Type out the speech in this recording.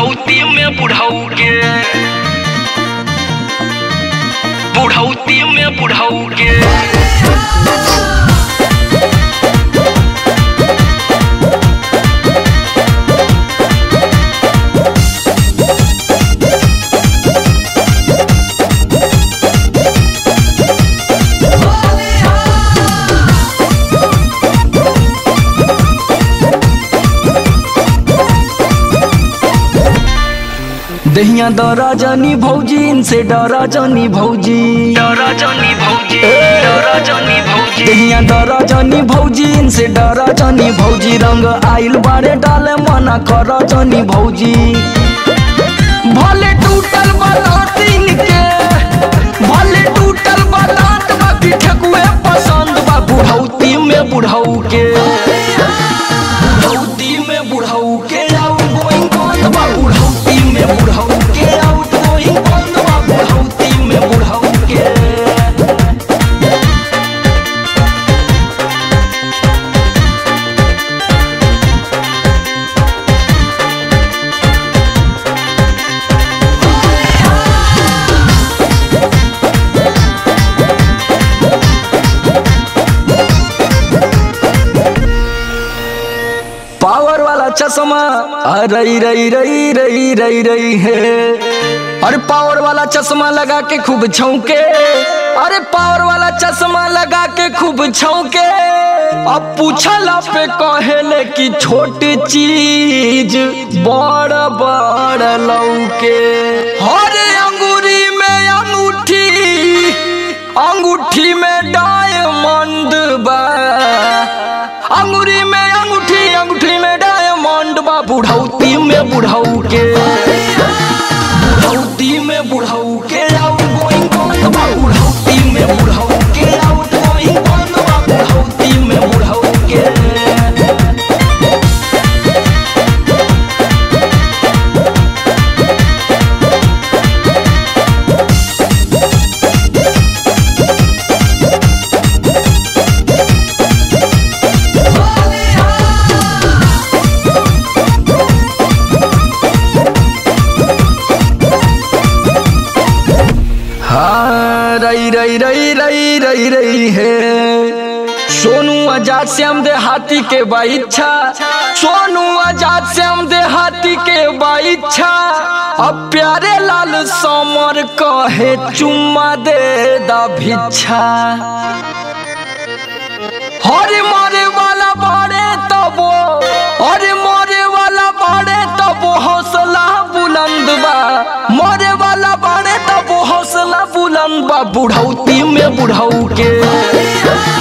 बुढ़ौती में बुढ़ऊ के बुढ़ौती में बुढ़ऊ के दहिया दरा जानी भौजी इनसे डरा जानी भौजी डरा जानी भौजी डरा जानी भौजी दहिया दरा जानी भौजी इनसे डरा जानी भौजी रंग आइल बारे डाले मना कर जानी भौजी भले टूटल बलातीन के भले टूटल बलात बाकी ठकुए पसंद बा बुढ़ौती में बुढ़ऊ के बुढ़ौती में बुढ़ऊ के आउट गोइंग बंद बा बुढ़ौती में बुढ़ऊ के आउट गोइंग बंद बा बुढ़ौती में बुढ़ऊ के पावर वाला चश्मा रई रई रई रई रई रई है अरे पावर वाला चश्मा लगा के खूब छौके अरे पावर वाला चश्मा लगा के खूब छौके अब पूछला पे कहेले कि छोटी चीज बड़ बड़ लौके अरे अंगूरी में अंगूठी अंगूठी में डायमंड बा अंगूरी में अंगूठी अंगूठी में डायमंड बा बुढ़ौती में बुढ़ऊ के बुढ़ौती में बुढ़ऊ के आउट गोइंग बंद बा बुढ़ौती में बुढ़ऊ के आउट गोइंग बंद बा बुढ़ौती में बुढ़ऊ के हाँ रई रई रई रई रई रई है सोनू आजाद श्याम दे हाथी के बाइच्छा सोनू आजाद श्याम दे हाथी के बाइच्छा अब प्यारे लाल समर कहे चुम्मा दे दा भिच्छा हरे मारे वाला बाड़े तबो हरे मारे वाला बाड़े तबो हौसला बुलंद बा मारे वाला बाड़े तबो हौसला बुलंद बा बुढ़ौती में बुढ़ऊ के